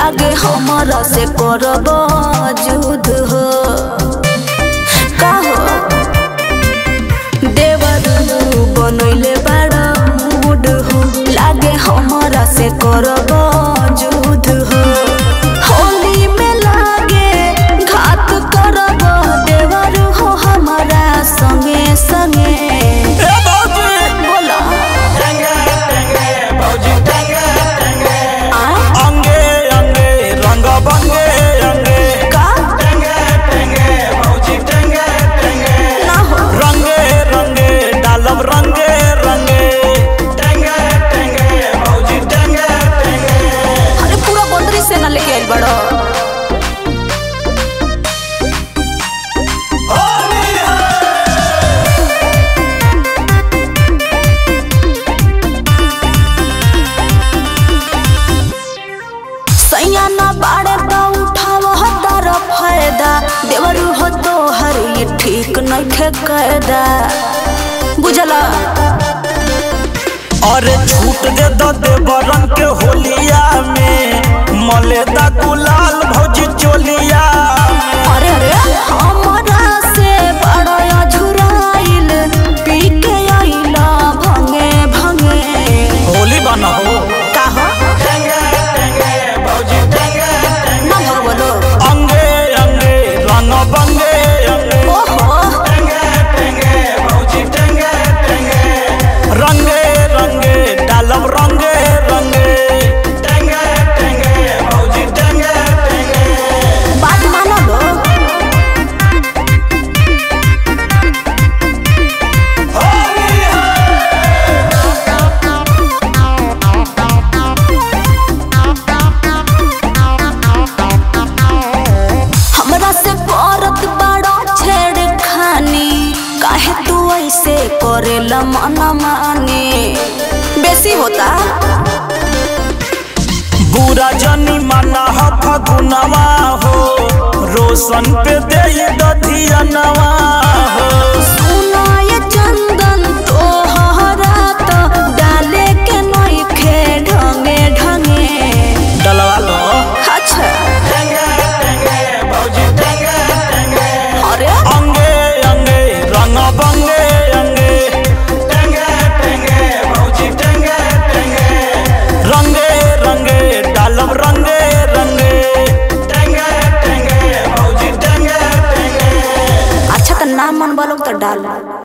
लागे हमारा से करब जुद हो का हो देवर बनैले बड़ा मूड हो लागे हमारा से करब जुद हो होली में लागे घात करब देवर हो हमारा संगे संगे ए भौजी बोला आ अंगे अंगे रंग बंगे अंगे का ना हो रंगे रंगे डालब रंगे रंगे अरे पूरा बंदरी से ना लेके आइल बड़ो सैया ना बाड़े तो उठाव हतार फायदा देवरू हो तो हर ये ठीक नहीं कैदा बुझला अरे छूट दे दो देवरन के होलिया में मलेदा गुलाल भौजी चोलिया अरे अरे हमरा से बड़ा अझुराइल पी के आइला भंगे भंगे होली बना हो का हो ना भगवलो अंगे अंगे रंग बंगे अंगे ओहो रंगे रंगे डालब रंगे रंगे बात मानो लो हमरा से करत बड़ा छेड़ खानी काहे तू ऐसे करेला मना माने बेसी होता बुरा जनी मना ह फगुनवा हो रोशन पे दे दधियनवा हो